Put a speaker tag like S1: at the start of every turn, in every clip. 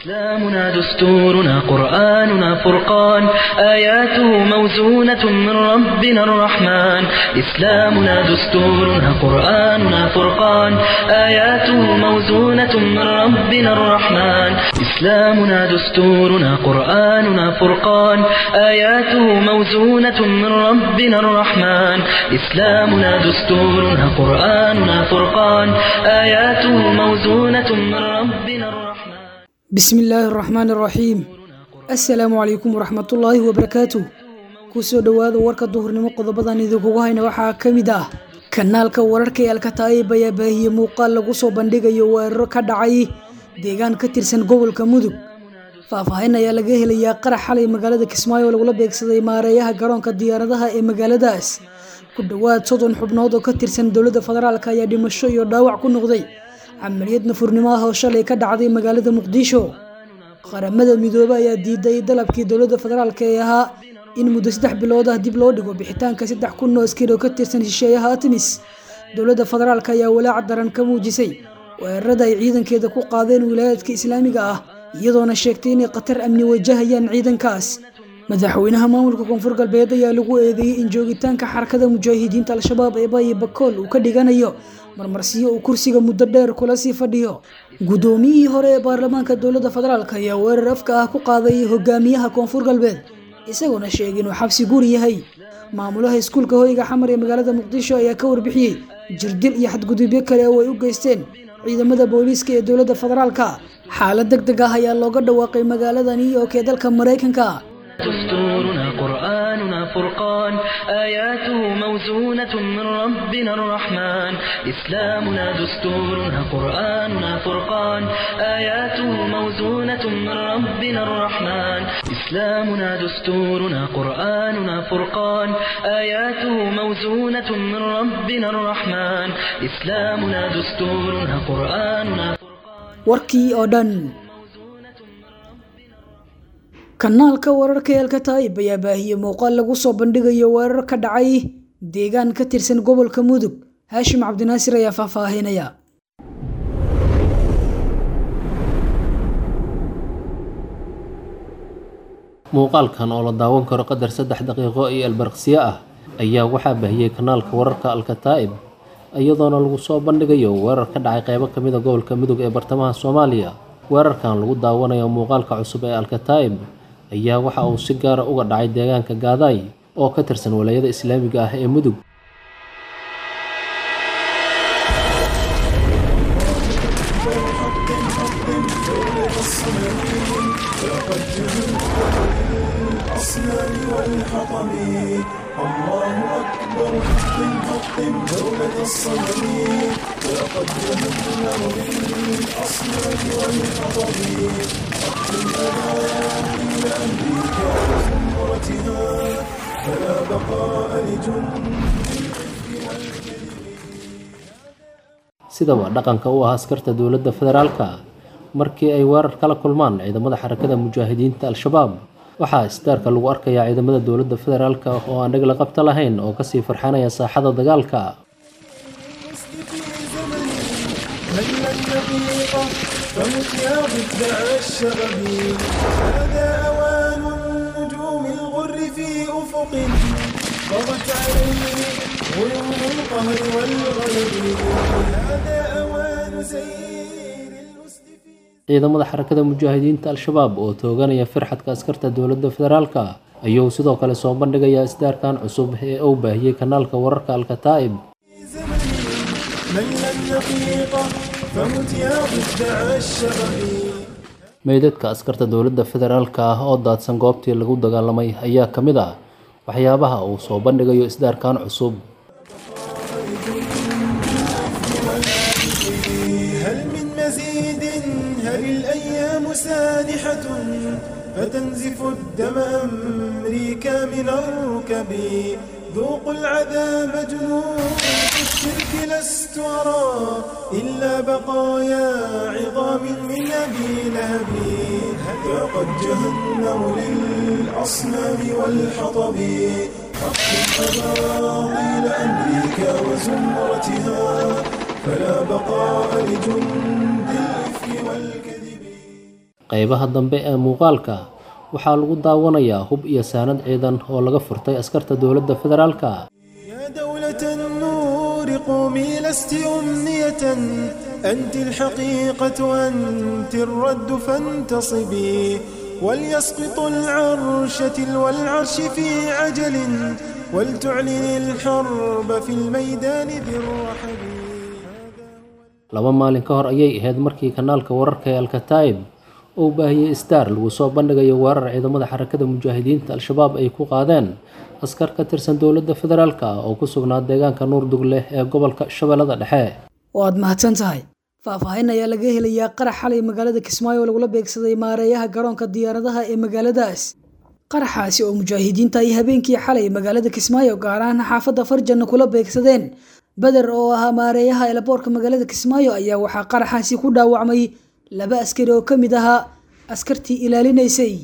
S1: إسلامنا دستورنا قرآننا فرقان آياته موزونة من ربنا الرحمن إسلامنا دستورنا قرآننا فرقان آياته موزونة من ربنا الرحمن إسلامنا دستورنا قرآننا فرقان آياته موزونة من ربنا الرحمن إسلامنا دستورنا قرآننا فرقان آياته موزونة من ربنا الرحمن
S2: بسم illaahi araxmaan araxiim assalaamu calaykum waraxmatullaahi wabarakaatu kusoo dhowaada warka duhurnimo qodobadan idinkugu hayna waxaa ka mid ah kanaalka wararka ee alkataayib ayaa baahiye muuqaal lagu soo bandhigayo weeraro ka dhacay deegaan ka tirsan gobolka mudug faahfaahin ayaa laga helayaa qarax xalay magaalada kismaayo oo lagula beegsaday maareeyaha garoonka diyaaradaha ee magaaladaas ku dhowaad soddon xubnood oo ka tirsan dowladda federaalk ayaa dhimasho iyo dhaawac ku noqday camaliyad nafurnimo ah oo shalay ka dhacday magaalada muqdisho qaramada midoobe ayaa diiday dalabkii dowladda federaalk ee ahaa in muddo saddex bilood ah dib loo dhigo bixitaanka saddex kun oo askari oo ka tirsan shisheeyaha artemis dowladda federaalk ayaa walaac daran ka muujisay weerarada ay ciidankeeda ku qaadeen wilaayaadka islaamiga ah iyadoona sheegtay inay khatar amni wajahayaan ciidankaas madaxweynaha maamulka koonfur galbeed ayaa lagu eedeeyey in joogitaanka xarakada mujaahidiinta al-shabaab ee bayi bakool uu ka dhiganayo marmarsiyo uu kursiga muddo dheer kula sii fadhiyo guddoomiyihii hore ee baarlamaanka dowladda federaalk ayaa weerar afka ah ku qaaday hogaamiyaha koonfur galbeed isagoona sheegay inuu xabsi guri yahay maamulaha iskuulka hoyga xamar ee magaalada muqdisho ayaa ka warbixiyey jirdil iyo xadgudubyo kale oo ay u geysteen ciidamada booliiska ee dowladda federaalka xaalad deg deg ah ayaa looga dhawaaqay magaalada new york ee dalka maraykanka
S1: دستورنا قرآننا فرقان آياته موزونة من ربنا الرحمن إسلامنا دستورنا قرآننا فرقان آياته موزونة من ربنا الرحمن إسلامنا دستورنا قرآننا فرقان آياته موزونة من ربنا الرحمن إسلامنا دستورنا قرآننا
S2: warkii oo dhan kanaalka wararka ee alkataayib ayaa baahiyey muuqaal lagu soo bandhigayo weerar ka dhacay deegaan ka tirsan gobolka mudug haashim cabdinaasir ayaa faahfaahinaya
S3: muuqaalkan oo la daawan karo qadar saddex daqiiqo iyo albarqsiyo ah ayaa waxaa baahiyey kanaalka wararka alkataa'ib iyadoona lagu soo bandhigayo weerar ka dhacay qeybo ka mid a gobolka mudug ee bartamaha soomaaliya weerarkan lagu daawanayo muuqaalka cusub ee alkataa'ib ayaa waxa uu si gaara uga dhacay deegaanka gaadaay oo ka tirsan walaayada islaamiga ah ee mudug sidaba dhaqanka u ah askarta dowladda federaalka markii ay weerar kala kulmaan ciidamada xarakada mujaahidiinta al-shabaab waxaa isdaarka lagu arkayaa ciidamada dowladda federaalka oo aan dheg la qabta lahayn oo kasii farxanaya saaxada dagaalka
S4: فمت يا ضفدع الشغب هذا أوان النجوم الغر في أفق طغت عليه غيوم القهر والغلب هذا أوان سير الأسد في
S3: ciidamada xarakada mujaahidiinta al-shabaab oo tooganaya firxadka askarta dowladda federaalka ayuu sidoo kale soo bandhigayaa isdaarkan cusub ee uu baahiyey kanaalka wararka alkataa'ib
S4: من لم يطيقه فمت يا ضفدع الشغب
S3: meydadka askarta dowladda federaalka ah oo daadsan goobtii lagu dagaalamay ayaa ka mid ah waxyaabaha uu soo bandhigayo isdaarkan cusub
S4: هل من مزيد هل الأيام سانحة فتنزف الدم أمريكا من الركب ذوقوا العذاب جنود الشرك لست أرى إلا بقايا عظام من أبي لهب ذاقت جهنم للأصنام والحطب أقم أباطيل أمريكا وزمرتها فلا بقاء لجند الإفك والكذب
S3: qeybaha dambe ee muuqaalka waxaa lagu daawanayaa hub iyo saanad ciidan oo laga furtay askarta dowladda federaalka
S4: يا دولة النور قومي لست أمنية أنت الحقيقة أنت الرد فانتصبي وليسقط العرش تلو العرش في عجل ولتعلن الحرب في الميدان بالرحب
S3: laba maalin ka hor ayay ahayd markii kanaalka wararka ee alkataib uu baahiyey star lagu soo bandhigayo weerar ciidamada xarakada mujaahidiinta al-shabaab ay ku qaadeen askar ka tirsan dowladda federaalka oo ku sugnaa deegaanka nuurdugleh ee gobolka shabeellada dhexe
S2: waad mahadsan tahay faahfaahin ayaa laga helayaa qarax xalay magaalada kismaayo oo lagula beegsaday maareeyaha garoonka diyaaradaha ee magaaladaas qaraxaasi oo mujaahidiinta ay habeenkii xalay magaalada kismaayo gaar ahaan xaafadda farjanna kula beegsadeen beder oo ahaa maareeyaha eelaboorka magaalada kismaayo ayaa waxaa qaraxaasi ku dhaawacmay laba askari oo ka mid ahaa askartii ilaalinaysay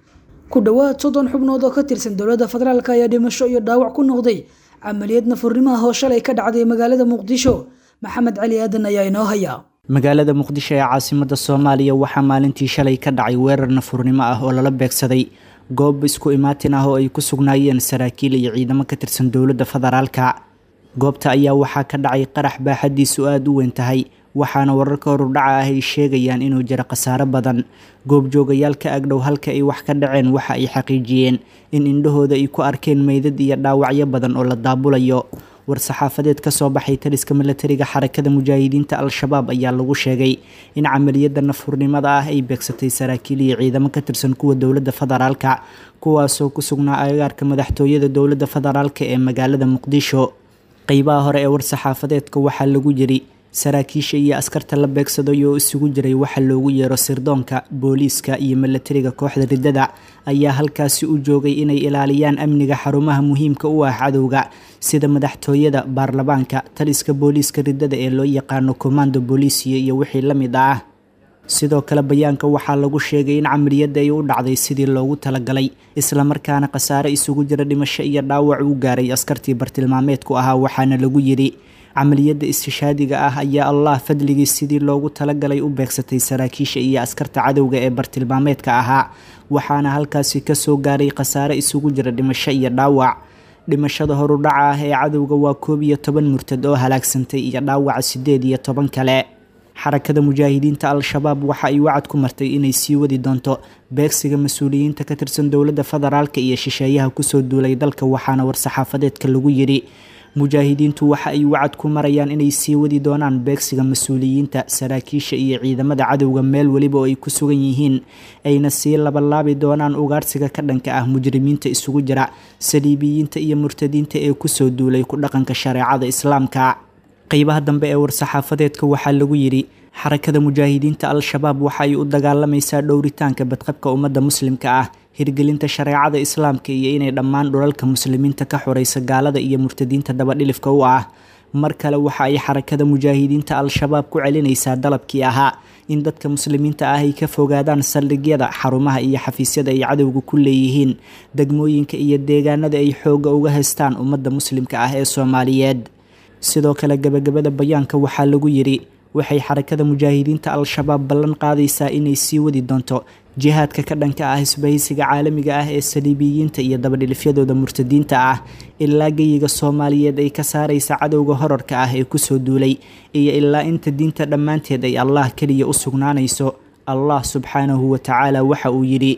S2: ku dhowaad soddon xubnood oo ka tirsan dowladda federaalk ayaa dhimasho iyo dhaawac ku noqday camaliyad nafurnimaha hooshalay ka dhacday magaalada muqdisho maxamed cali aadan ayaa inoo haya
S5: magaalada muqdisho ee caasimada soomaaliya waxaa maalintii shalay ka dhacay weerar nafurnimo ah oo lala beegsaday goob isku imaatin ah oo ay ku sugnaayeen saraakiil iyo ciidamo ka tirsan dowladda federaalka goobta ayaa waxaa ka dhacay qarax baaxadiisu aada u weyn tahay waxaana wararka horudhaca ah ay sheegayaan inuu jiro khasaaro badan goobjoogayaal ka agdhow halka ay wax ka dhaceen waxa ay xaqiijiyeen in indhahooda ay ku arkeen meydad iyo dhaawacyo badan oo la daabulayo war-saxaafadeed ka soo baxay taliska milatariga xarakada mujaahidiinta al-shabaab ayaa lagu sheegay in camaliyadda nafurnimada ah ay beegsatay saraakiil iyo ciidamo ka tirsan kuwa dowladda federaalka kuwaasoo ku sugnaa agagaarka madaxtooyada dowladda federaalka ee magaalada muqdisho qeybaha hore ee war-saxaafadeedka waxaa lagu yiri saraakiisha iyo askarta la beegsaday oo isugu jiray waxa loogu yeero sirdoonka booliiska iyo milatariga kooxda riddada ayaa halkaasi u joogay inay ilaaliyaan amniga xarumaha muhiimka u ah cadowga sida madaxtooyada baarlamaanka taliska booliiska riddada ee loo yaqaano komando booliisiya iyo wixii la mid ah sidoo kale bayaanka waxaa lagu sheegay in camaliyadda ay u dhacday sidii loogu talagalay islamarkaana khasaare isugu jira dhimasho iyo dhaawac uu gaaray askartii bartilmaameedku ahaa waxaana lagu yidhi camaliyadda istishaadiga ah ayaa allah fadligii sidii loogu talagalay u beegsatay saraakiisha iyo askarta cadowga ee bartilmaameedka ahaa waxaana halkaasi kasoo gaaray khasaare isugu jira dhimasho iyo dhaawac dhimashada horudhaca ah ee cadowga waa koob iyo toban murtad oo halaagsantay iyo dhaawaca sideed iyo toban kale xarakada mujaahidiinta al-shabaab waxa ay wacad ku martay inay sii wadi doonto beegsiga mas-uuliyiinta ka tirsan dowladda federaalka iyo shisheeyaha kusoo duulay dalka waxaana war-saxaafadeedka lagu yidhi mujaahidiintu waxa ay wacad ku marayaan inay sii wadi doonaan beegsiga mas-uuliyiinta saraakiisha iyo ciidamada cadowga meel weliba oo ay ku sugan yihiin ayna sii labalaabi doonaan ugaarsiga ka dhanka ah mujrimiinta isugu jira saliibiyiinta iyo murtadiinta ee kusoo duulay ku dhaqanka shareecada islaamka qeybaha dambe ee war-saxaafadeedka waxaa lagu yidhi xarakada mujaahidiinta al-shabaab waxa ay u dagaalamaysaa dhowritaanka badqabka ummadda muslimka ah hirgelinta shareecada islaamka iyo inay dhammaan dhulalka muslimiinta ka xoreysa gaalada iyo murtadiinta dabadhilifka u ah mar kale waxa ay xarakada mujaahidiinta al-shabaab ku celinaysaa dalabkii ahaa in dadka muslimiinta ah ay ka fogaadaan saldhigyada xarumaha iyo xafiisyada ay cadowga ku leeyihiin degmooyinka iyo deegaanada ay xoogga uga haystaan ummadda muslimka ah ee soomaaliyeed sidoo kale gabagabada bayaanka waxaa lagu yidhi waxay xarakada mujaahidiinta al-shabaab ballan qaadaysaa inay sii wadi doonto jihaadka ka dhanka ah isbahaysiga caalamiga ah ee saliibiyiinta iyo dabadhilifyadooda murtadiinta ah ilaa geyiga soomaaliyeed ay ka saaraysa cadowga horarka ah ee kusoo duulay iyo ilaa inta diinta dhammaanteed ay allah keliya u sugnaanayso allah subxaanahu wa tacaala waxa uu yidhi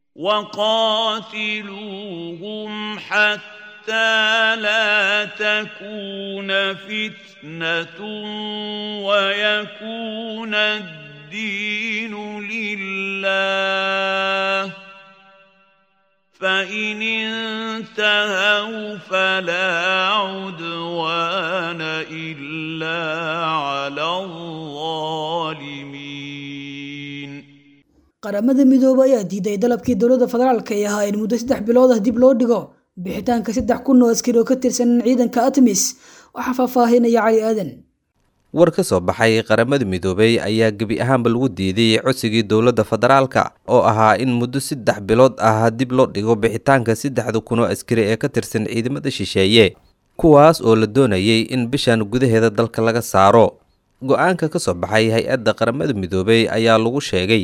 S6: وقاتلوهم حتى لا تكون فتنة ويكون الدين لله فإن انتهوا فلا عدوان إلا على الظالمين
S2: qaramada midoobe ayaa diiday dalabkii dowladda federaalka ee ahaa in muddo saddex bilood ah dib loo dhigo bixitaanka saddex kun oo askari oo ka tirsan ciidanka atmis waxaa faahfaahinaya cali aadan
S7: war ka soo baxay qaramada midoobey ayaa gebi ahaanba lagu diiday codsigii dowladda federaalka oo ahaa in muddo saddex bilood ah dib loo dhigo bixitaanka saddexda kun oo askari ee ka tirsan ciidamada shisheeye kuwaas oo la doonayay in bishan gudaheeda dalka laga saaro go-aanka ka soo baxay hay-adda qaramada midoobey ayaa lagu sheegay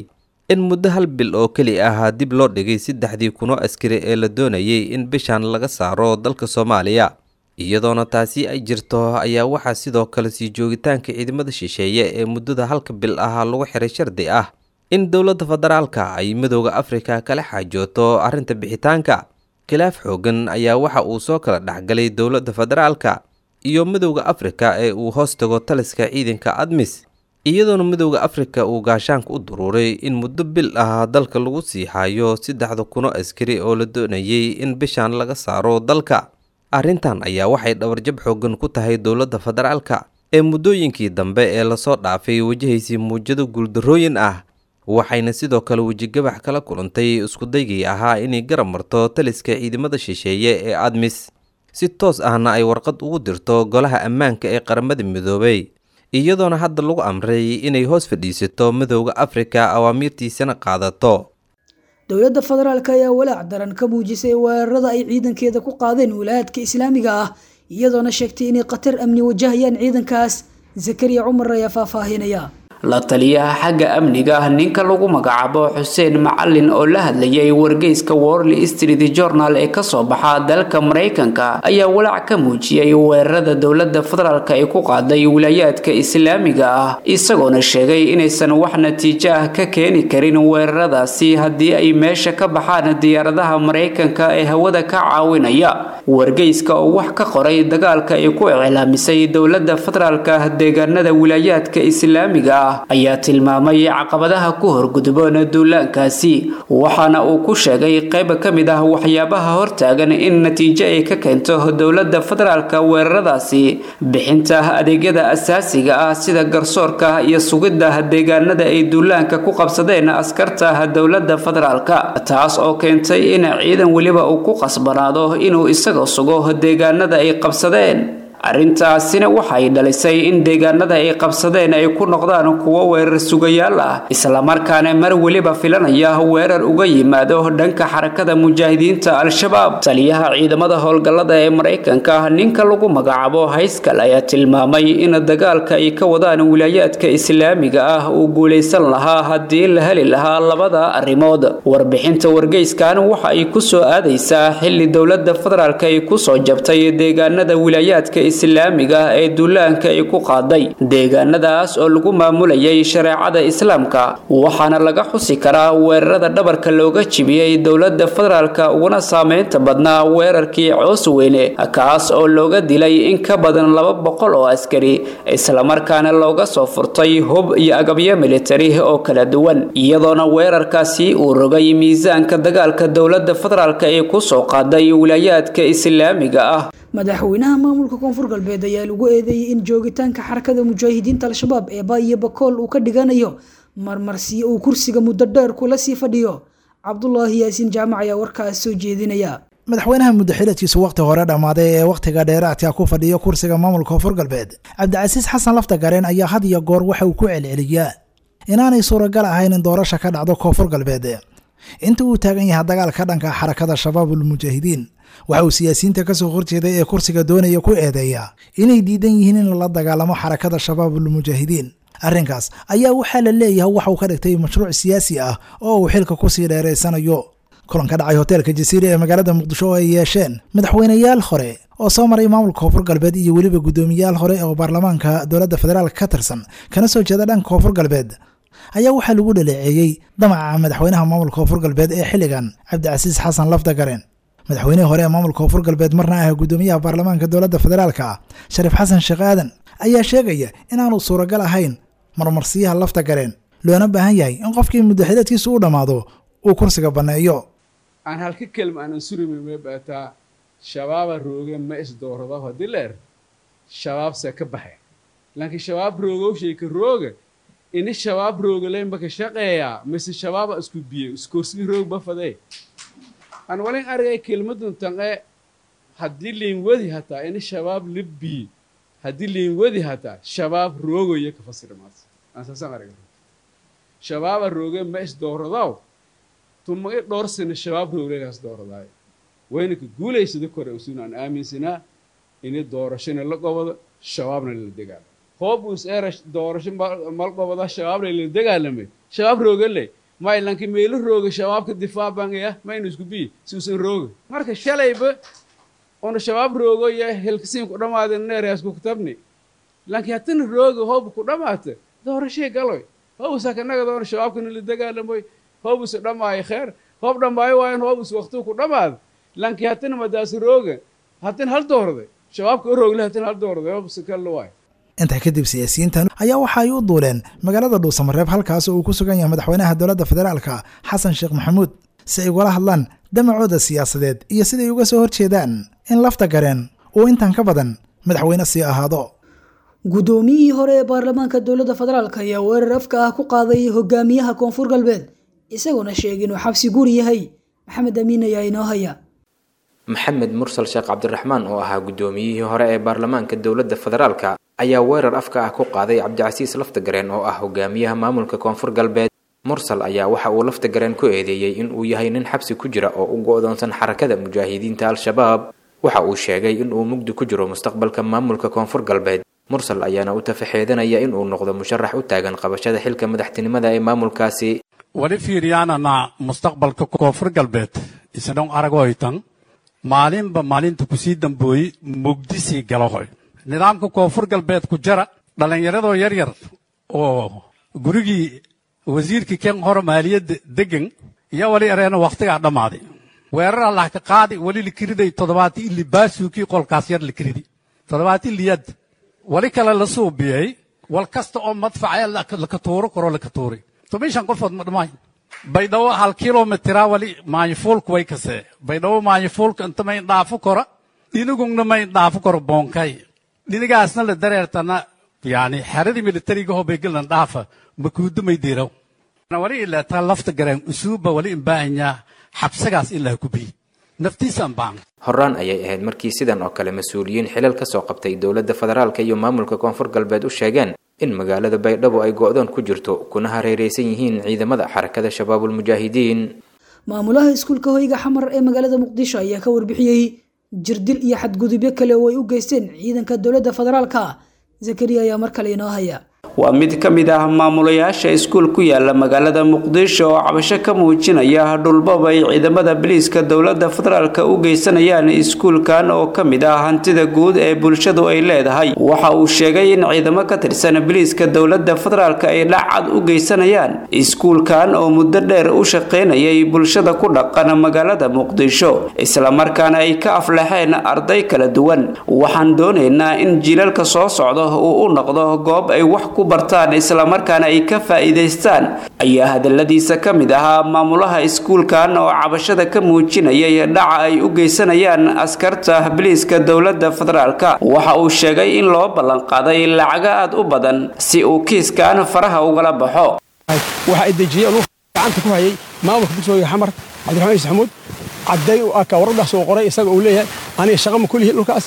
S7: in muddo hal bil oo keli ah dib loo dhigay saddexdii kunoo askari ee la doonayay in bishan laga saaro dalka soomaaliya iyadoona taasi ay jirto ayaa waxaa sidoo kale sii joogitaanka ciidamada shisheeye ee muddada halka bil ah lagu xiray shardi ah in dowladda federaalka ay midooda afrika kala xaajooto arrinta bixitaanka khilaaf xoogan ayaa waxa uu soo kala dhexgalay dowladda federaalka iyo midowda afrika ee uu hoos tago taliska ciidanka admis iyadoona midowda afrika uu gaashaanka u duruuray in muddo bil ah dalka lagu sii hayo saddexda kuno askari oo la doonayay in bishan laga saaro dalka arrintan ayaa waxay dhabarjab xoogan ku tahay dowladda federaalka ee muddooyinkii dambe ee lasoo dhaafay wajahaysii muujado guuldarrooyin ah waxayna sidoo kale wejigabax kala kulantay iskudaygii ahaa inay garab marto taliska ciidamada shisheeye ee admis si toos ahna ay warqad ugu dirto golaha ammaanka ee qaramada midoobay iyadoona hadda lagu amray inay hoos fadhiisato midowda afrika awaamiirtiisana qaadato
S2: dowladda federaalk ayaa walaac daran ka muujisay weerarada ay ciidankeeda ku qaadeen wilaayadka islaamiga ah iyadoona sheegtay inay khatar amni wajahayaan ciidankaas zakariya cumar ayaa faahfaahinaya
S8: la taliyaha xagga amniga ah ninka lagu magacaabo xuseen macalin oo la hadlayay wargeyska worley street journal ee kasoo baxa dalka maraykanka ayaa walaac ka muujiyey weerarada dowlada federaalk ay ku qaaday wilaayaadka islaamiga ah isagoona sheegay inaysan wax natiijo ah ka keeni karin weeraradaasi haddii ay meesha ka baxaan diyaaradaha maraykanka ee hawada ka caawinaya wargeyska oo wax ka qoray dagaalka ay ku iclaamisay dowlada federaalk deegaanada wilaayaadka islaamiga ah ayaa tilmaamay caqabadaha ku horgudboon duulaankaasi waxaana uu ku sheegay qayb ka mid ah waxyaabaha hortaagan in natiijo ay ka keento dowlada federaalk weeraradaasi bixinta adeegyada asaasiga ah sida garsoorka iyo sugidda deegaanada ay duulaanka ku qabsadeen askarta dowlada federaalk taas oo keentay in ciidan weliba uu ku qasbanaado inuu isaga sugo deegaanada ay qabsadeen arrintaasina waxay dhalisay in deegaanada ay qabsadeen ay ku noqdaan kuwo weerar sugayaal ah islamarkaana mar weliba filanaya weerar uga yimaado dhanka xarakada mujaahidiinta al-shabaab taliyaha ciidamada howlgallada ee maraykanka ninka lagu magacaabo hayskal ayaa tilmaamay in dagaalka ay ka wadaan wilaayaadka islaamiga ah uu guulaysan lahaa haddii la heli lahaa labada arrimood warbixinta wargeyskan waxa ay ku soo aadaysaa xilli dowlada federaalk ay kusoo jabtay deegaanada wilaayaadka islaamiga ah ee duulaanka ay ku qaaday deegaanadaas oo lagu maamulayay shareecada islaamka waxaana laga xusi karaa weerarada dhabarka looga jibiyey dowlada federaalk uguna saameynta badnaa weerarkii coos weyne kaas oo looga dilay in ka badan laba boqol oo askari islamarkaana looga soo furtay hub iyo agabyo militari oo kala duwan iyadoona weerarkaasi uu rogay miisaanka dagaalka dowlada federaalk ee kusoo qaaday wilaayaadka islaamiga ah
S2: madaxweynaha maamulka koonfur galbeed ayaa lagu eedeeyey in joogitaanka xarakada mujaahidiinta al-shabaab ee baayo bakool uu ka dhiganayo marmarsiyo uu kursiga muddo dheer kula sii fadhiyo cabdulaahi yaasiin jaamac ayaa warkaas soo jeedinaya
S9: madaxweynaha muddaxiladkiisu wakhti hore dhammaaday ee wakhtiga dheeraadka ku fadhiya kursiga maamulka koonfur galbeed cabdicasiis xasan lafta gareen ayaa had iyo goor waxa uu ku celceliyaa inaanay suuragal ahayn in doorasha ka dhacdo koonfur galbeed inta uu taagan yahay dagaal ka dhanka xarakada shabaabul mujaahidiin waxa uu siyaasiyiinta kasoo horjeeday ee kursiga doonaya ku eedeeyaa inay diidan yihiin in lala dagaalamo xarakada shabaabul mujaahidiin arrinkaas ayaa waxaa la leeyahay waxa uu ka dhigtay mashruuc siyaasi ah oo uu xilka kusii dheeraysanayo kulan ka dhacay hoteelka jasiira ee magaalada muqdisho oo ay yeesheen madaxweyneyaal hore oo soo maray maamulka koonfur galbeed iyo weliba guddoomiyaal hore oo baarlamaanka dowladda federaalk ka tirsan kana soo jeeda dhanka koonfur galbeed ayaa waxaa lagu dhaleeceeyey damaca madaxweynaha maamulka koonfur galbeed ee xilligan cabdicasiis xasan lafdagareen madaxweynihii hore ee maamulka koonfur galbeed marna ah guddoomiyaha baarlamaanka dowladda federaalk ah shariif xasan sheekh aadan ayaa sheegaya inaanu suuragal ahayn marmarsiyaha lafta gareen loona baahan yahay in qofkii muddaxileedkiisu u dhammaado uu kursiga banneeyo
S10: aan halka kelma aanan surimi may baataa shabaaba rooge ma isdoorado haddii leer shabaabse ka baxe laakiin shabaab roogowshayka rooga ini shabaab roogaleyn baka shaqeeyaa mise shabaaba isku biye iskorsigi roog bafadee aan walin argay kelmadun tanqe haddii liin wadi hataa ini shabaab libbiye haddii liin wadi hataa shabaab roogoya ka fasira maas aan saasaan argay shabaaba rooge ma isdooradaw tumaga dhowr sano shabaab rooglegaas dooradaayo wayna ka guulaysada kore usuun aan aaminsanaa ini doorashona la gobado shabaabna lala dagaalo hoob us era doorasho mal gobada shabaabna lala dagaalamay shabaab roogale may lanki meelo rooga shabaabka difaac bangaya maynu isku biyi si usan rooga marka shalayba una shabaab roogo iyo helkasiin ku dhammaada neeraas ku kutabni lanki hatina rooga hoob ku dhammaata doorashay galoy hoobus hakanaga doona shabaabka nila dagaalamoy hoobus dhammaayo kheer hoob dhammaayo waayan hoobus waqtuu ku dhammaada lanki hatina madaas rooga hatin hal doorday shabaabka u roogle hatin hal doorday hoobus kalla waayo
S9: intaa kadib siyaasiyiintan ayaa waxa ay u duuleen magaalada dhuusamareeb halkaas uu ku sugan yahay madaxweynaha dowladda federaalka xasan sheekh maxamuud si ay ugala hadlaan damacooda siyaasadeed iyo siday uga soo horjeedaan in lafta gareen uu intan ka badan madaxweyne sii ahaado
S2: guddoomiyihii hore ee baarlamaanka dowladda federaalk ayaa weerar afka ah ku qaaday hogaamiyaha koonfur galbeed isagoona sheegay inuu xabsi guri yahay maxamed amiin ayaa inoo haya
S11: maxamed mursal sheekh cabdiraxmaan oo ahaa guddoomiyihii hore ee baarlamaanka dowladda federaalka ayaa weerar afka ah ku qaaday cabdicasiis laftagareen oo ah hogaamiyaha maamulka koonfur galbeed mursal ayaa waxa uu laftagareen ku eedeeyey in uu yahay nin xabsi ku jira oo u go-doonsan xarakada mujaahidiinta al-shabaab waxa uu sheegay in uu mugdi ku jiro mustaqbalka maamulka koonfur galbeed mursal ayaana u tafaxeedanaya in uu noqdo musharax u taagan qabashada xilka madaxtinimada ee maamulkaasi
S12: wali fiiriyaanana mustaqbalka koonfur galbeed isdhon aragoytan maalinba maalinta kusii dambooyey mugdisii galahoy nidaamka koonfur galbeed ku jara dhallinyaradoo yar yar oo gurigii wasiirkii ken hore maaliyadda degan iyo wali areena wakhtigaa dhammaaday weerar allah ka qaadi wali likiriday toddobaati ili baasuukii qolkaas yar likiridi toddobaati liyad wali kale la suubiyey wal kasta oo madfacee laka tuuro karo laka tuuray toban qofood ma dhamaayn baydhabo hal kilomitira wali maanyifuulku way kasee baydhabo maanyifuulka inta mayn dhaafo kora dhinigungna mayn dhaafo koro boonkay dhinigaasna la dareertana yani xeradii militariga hobegelnan dhaafa makuudumay diiraw wali ilaataa lafta gareen usuuba wali imbaahanyaa xabsagaas ilaa kubiy naftiisaan baan
S11: horaan ayay ahayd markii sidan oo kale mas-uuliyiin xilal ka soo qabtay dowladda federaalka iyo maamulka koonfur galbeed u sheegeen in magaalada baydhabo ay go-doon ku jirto kuna hareereysan yihiin ciidamada xarakada shabaabulmujaahidiin
S2: maamulaha iskuulka hoyga xamar ee magaalada muqdisho ayaa ka warbixiyey jirdil iyo xadgudubyo kale oo ay u geysteen ciidanka dowladda federaalka zakariya ayaa mar kale inoo haya
S8: waa mid ka mid ah maamulayaasha iskuul ku yaala magaalada muqdisho oo cabasho ka muujinaya dhulbaba ay ciidamada biliiska dowladda federaalka u geysanayaan iskuulkan oo ka mid ah hantida guud ee bulshadu ay leedahay waxa uu sheegay in ciidamo ka tirsan biliiska dowladda federaalka ay dhacad u geysanayaan iskuulkan oo muddo dheer u shaqaynayay bulshada ku dhaqan magaalada muqdisho islamarkaana ay ka aflaxeen arday kala duwan waxaan doonaynaa in jiilalka soo socda uu u noqdo goob ay wax ku bartaan islamarkaana ay ka faa'iidaystaan ayaa hadaladiisa ka mid ahaa maamulaha iskuulkan oo cabashada ka muujinayay dhaca ay u geysanayaan askarta biliiska dowladda federaalka waxa uu sheegay in loo ballanqaaday lacago aad u badan si uu kiiskan faraha ugala baxo
S13: waxa ay dejiyey gacanta ku hayay maamulka dugsiga xamar cabdiraxmaan iis xamuud cadday u aka waradaas uu qoray isaga uu leeyahay aniga shaqo ma kulihi dhulkaas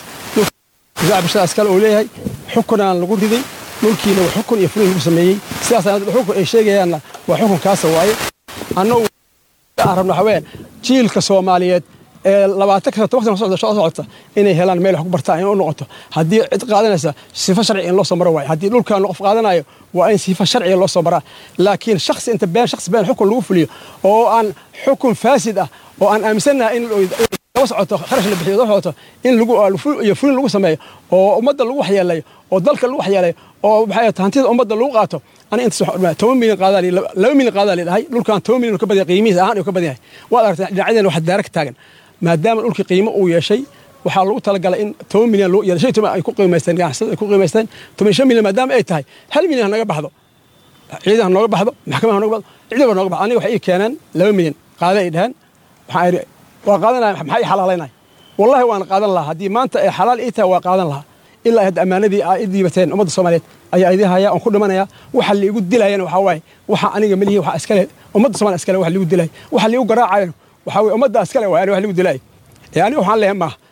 S13: bishadaas kale uu leeyahay xukunaan lagu riday dhulkiina waa xukun iyo fulin lagu sameeyey sidaas xukun ay sheegayaanna waa xukunkaasa waaye annagu aan rabno haween jiilka soomaaliyeed ee labaatan ka toban sano soo socota inay helaan meel wax ku bartaan in u noqoto haddii cid qaadanaysa sifo sharci in loo soo maro waaye haddii dhulkan qof qaadanayo waa in sifo sharciga loo soo maraa laakiin shakhsi inta been shakhsi been xukun lagu fuliyo oo aan xukun faasid ah oo aan aaminsannahay in daba socoto kharash la bixiyo daba socoto in lagu iyo fulin lagu sameeyo oo ummadda lagu waxyeelayo oo dalka lagu waxyeelayo oo maxay hantida ummadda lagu qaato ani inta toban milyan qaadaa laba milyan qaadaa la dhahay dhulkan toban milyan ka badan qiimihiis ahaan uu ka badan yahay waad aragtaa dhinacyadeen waxa daara ka taagan maadaama dhulkii qiimo uu yeeshay waxaa lagu talagalay in toban milyan loo yeelo shan toban ay ku qiimaysteen ganacsada ay ku qiimaysteen toban shan milyan maadaama ay tahay hal milyan ha naga baxdo ciidan ha nooga baxdo maxkamada ha nooga baxdo ciidan ha nooga baxdo aniga waxay ii keeneen laba milyan qaada ay dhaheen waxaan idhi waa qaadanaya maxaa ii xalaalaynaya wallahi waan qaadan lahaa haddii maanta ay xalaal ii tahay waa qaadan lahaa ilaa hadda ammaanadii aa i diibateen ummadda soomaaliyeed ayaa idin haya oon ku dhimanaya waxa liigu dilayana waxaa waaye waxa aniga melihi waxa iskale ummadda soomaaliya iskale wax liigu dilay waxa liigu garaacayan waxaa weye ummadda iskale waaye ani wax liigu dilay ee aniga waxaan leeyahay maaha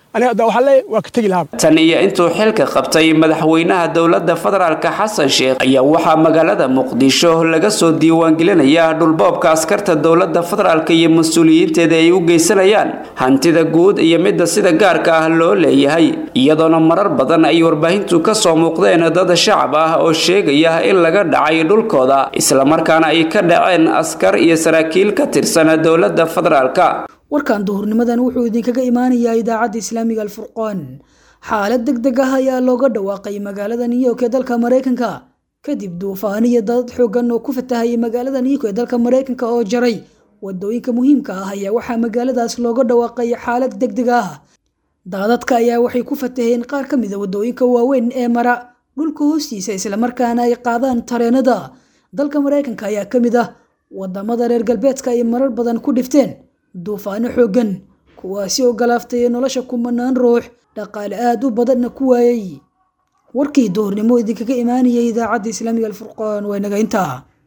S13: aniga hadda waxaa leeyahay waa ka tegi lahaa
S8: tan iyo intuu xilka qabtay madaxweynaha dowladda federaalka xasan sheekh ayaa waxaa magaalada muqdisho laga soo diiwaangelinaya dhulboobka askarta dowladda federaalka iyo mas-uuliyiinteeda ay u geysanayaan hantida guud iyo midda sida gaarka ah loo leeyahay iyadoona marar badan ay warbaahintu ka soo muuqdeen dad shacab ah oo sheegaya in laga dhacay dhulkooda islamarkaana ay ka dhaceen askar iyo saraakiil ka tirsan dowladda federaalka
S2: warkan duhurnimadan wuxuu idinkaga imaanayaa idaacadda islaamiga alfurqaan xaalad deg deg ah ayaa looga dhawaaqay magaalada new york ee dalka maraykanka kadib duufaan iyo dad xoogan oo ku fatahayay magaalada new york ee dalka maraykanka oo jaray wadooyinka muhiimka ah ayaa waxaa magaaladaas looga dhawaaqay xaalad deg deg ah daadadka ayaa waxay ku fataheen qaar ka mid a wadooyinka waaweyn ee mara dhulka hoostiisa islamarkaana ay qaadaan tareenada dalka maraykanka ayaa ka mid ah wadamada reer galbeedka ay marar badan ku dhifteen duufaano xooggan kuwaasi oo galaaftay nolosha kumanaan ruux dhaqaale aad u badanna ku waayay warkii duhurnimo idinkaga imaanayay idaacadda islaamiga alfurqaan waa naga intaa